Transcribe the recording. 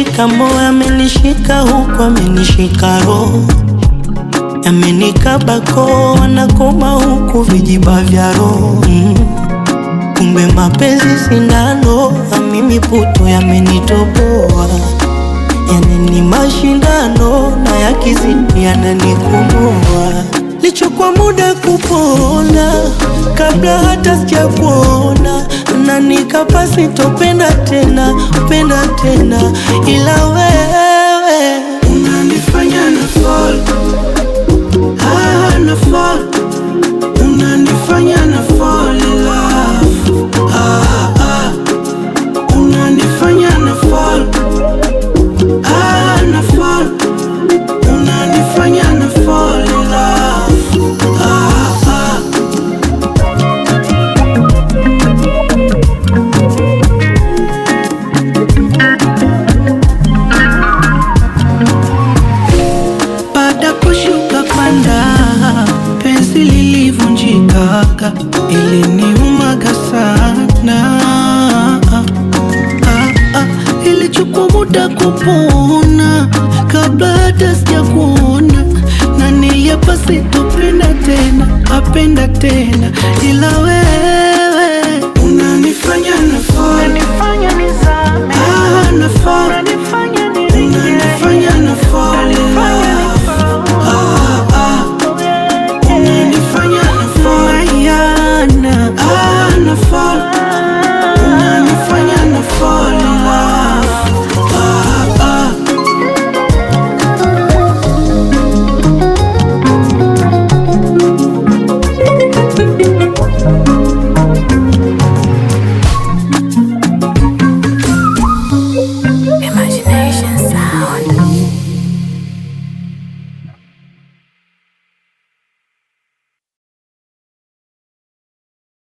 amenishika moyo, amenishika huku, amenishika roho, amenikaba koo, anakoma huku vijiba vya roho mm. Kumbe mapenzi sindano, na mimi puto yamenitoboa, yani ni mashindano na yakizidi yananikomboa. Lichukua muda kupona kabla hata sijakuona, na nikapa sitopenda tena penda tena, ila wewe Unanifanya na fall, ah, na fall. Unanifanya na fall in love, ah, ah. Unanifanya na fall, ah, na fall. Unanifanya na fall in love, ah, ah. Baada kushuka panda, penzi lilivunjika, iliniumaga sana. Ah, ah, ilichukua muda kupona kabla hata sijakuona, na niliapa sitopenda tena, apenda tena, ila wewe unanifanya